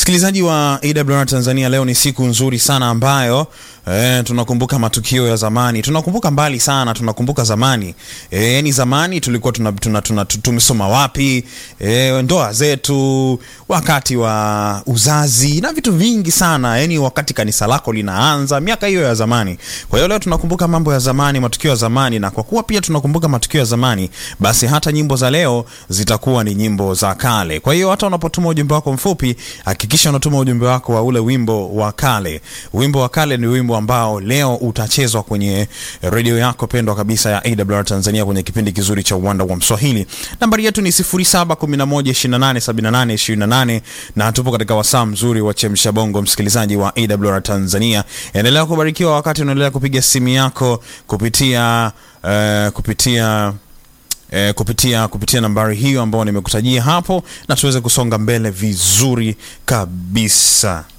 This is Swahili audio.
Msikilizaji wa AWR Tanzania, leo ni siku nzuri sana ambayo eh, tunakumbuka matukio ya zamani, tunakumbuka mbali sana, tunakumbuka zamani eh, yani zamani tulikuwa tuna, tuna, tuna, tumesoma wapi eh, ndoa zetu, wakati wa uzazi na vitu vingi sana, yani wakati kanisa lako linaanza, miaka hiyo ya zamani. Kwa hiyo leo tunakumbuka mambo ya zamani, matukio ya zamani, na kwa kuwa pia tunakumbuka matukio ya zamani, basi hata nyimbo za leo zitakuwa ni nyimbo za kale. Kwa hiyo hata unapotuma ujumbe wako mfupi hakikisha unatuma ujumbe wako wa ule wimbo wa kale. Wimbo wa kale ni wimbo ambao leo utachezwa kwenye redio yako pendwa kabisa ya AWR Tanzania kwenye kipindi kizuri cha uwanda wa Mswahili. Nambari yetu ni 0711287828 na tupo katika wasaa mzuri wa chemsha bongo. Msikilizaji wa AWR Tanzania, endelea kubarikiwa wakati unaendelea kupiga simu yako kupitia uh, kupitia E, kupitia kupitia nambari hiyo ambayo nimekutajia hapo na tuweze kusonga mbele vizuri kabisa.